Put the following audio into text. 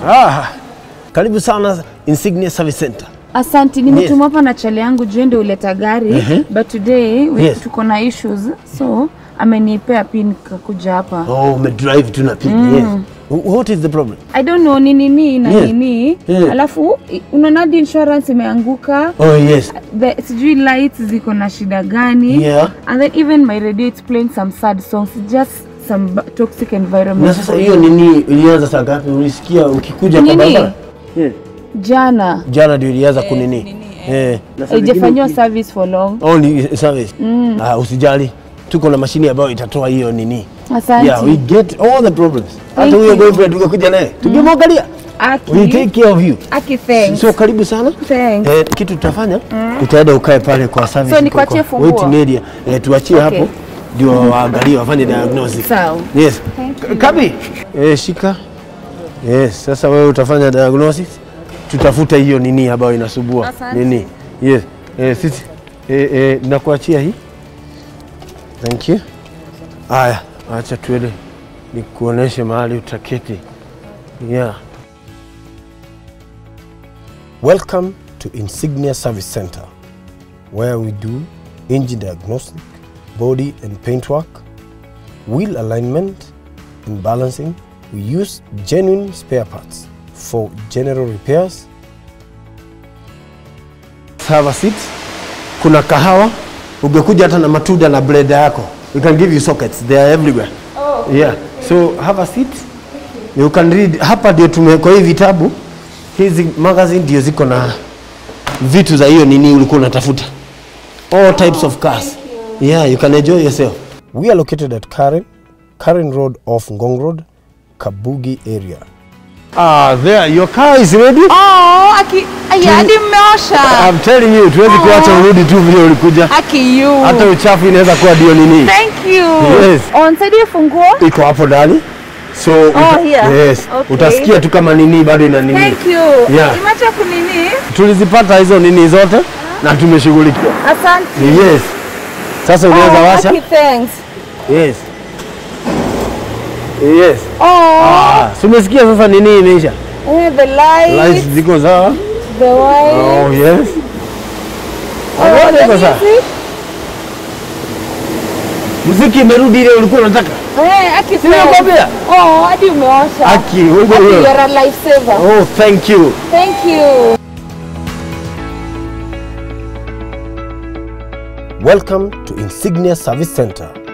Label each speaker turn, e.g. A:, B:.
A: Ah, karibu sana Insignia Service Center.
B: Asanti, nimetuma hapa na chali yangu juu ndio uleta gari
A: Mhm.
B: but today we-
A: Yes.
B: tuko na issues so amenipea pin kakuja hapa.
A: Oh, umedrive tu na pipi. Yes. Wh- What is the problem?
B: I don't know ni nini na
A: Yes.
B: nini
A: Yeah.
B: alafu i- unaona hadi insurance imeanguka
A: Oh, yes.
B: the sijui lights ziko na shida gani
A: Yeah.
B: and then even my radio it's playing some sad songs just some ba- toxic environment
A: Na sasa hiyo nini ilianza saa ngapi? Ulisikia ukikuja kwa
B: Nini?
A: barabara? Yeah.
B: jana
A: Jana ndio ilianza kunini. Eh. na saa
B: haijafanyiwa
A: zingine-
B: service for long
A: Oh, ni service. Ah, usijali. Tuko na mashini ambayo itatoa hiyo nini.
B: asante
A: Yeah, we get all the problems. Hata
B: Thank
A: huyo
B: you.
A: boyfriend ungekuja naye. Tukimwangalia.
B: Aki,
A: We take care of you.
B: Aki thanks.
A: So karibu sana.
B: Thanks.
A: Eh, kitu tutafanya utaenda ukae pale kwa service.
B: So, nikuachie
A: kwa-
B: funguo?
A: Waiting area. Eh, tuachie
B: Okay.
A: hapo ndio waangalie wafanye diagnosis.
B: Sawa.
A: Yes.
B: Thank you.
A: Kabi. Eh, shika. Yes, sasa wewe utafanya diagnosis. Tutafuta hiyo nini ambayo inasumbua.
B: Asante.
A: Nini? Yes. Eh, sisi eh, eh, nakuachia hii. Thank you. Aya, acha tuende nikuoneshe mahali utaketi. Yeah. Welcome to Insignia Service Center, where we do engine diagnostic, body and paint work, wheel alignment and balancing. We use genuine spare parts for general repairs. Have a seat. Kuna kahawa, ungekuja hata na matunda na blender yako. We can give you sockets, they are everywhere. Oh. Yeah. So have a seat. You can read. Hapa ndio tumewekwa hii vitabu. Hizi magazine ndio ziko na vitu za hiyo nini ulikuwa unatafuta. All types of cars. Yeah, you can enjoy yourself. We are located at Karen, Karen Road off Ngong Road, Kabugi area. Ah, there, your car is ready.
C: Oh, aki aya hadi mmeosha.
A: I'm telling you, tuwezi kuacha urudi tu vile ulikuja.
C: Aki you.
A: Hata uchafu inaweza kuwa ndio nini.
C: Thank you.
A: Yes.
B: On nisaidie funguo.
A: Iko hapo ndani. So uta,
B: here.
A: yes.
B: Okay.
A: Utasikia tu kama nini bado ina nini.
B: Thank you.
A: Yeah.
B: Imeacha kunini?
A: Tulizipata hizo nini zote na tumeshughulikia.
B: Asante.
A: Yes. Sasa unaweza washa?
B: Aki thanks.
A: Yes. Yes.
B: Oh,
A: Ah, si umesikia sasa nini imeisha?
B: eh, the light,
A: Lights ziko sawa?
B: the wire.
A: Oh, yes.
B: Oh,
A: Zote
B: the
A: ziko sawa.
B: music.
A: Muziki imerudi ile ulikuwa unataka?
B: Eh, Aki thanks.
A: Nimekwambia.
B: Oh, hadi umeosha.
A: Aki, wewe
B: Aki,
A: wewe.
B: you're a lifesaver.
A: Oh, thank you.
B: Thank you.
A: Welcome to Insignia Service Center,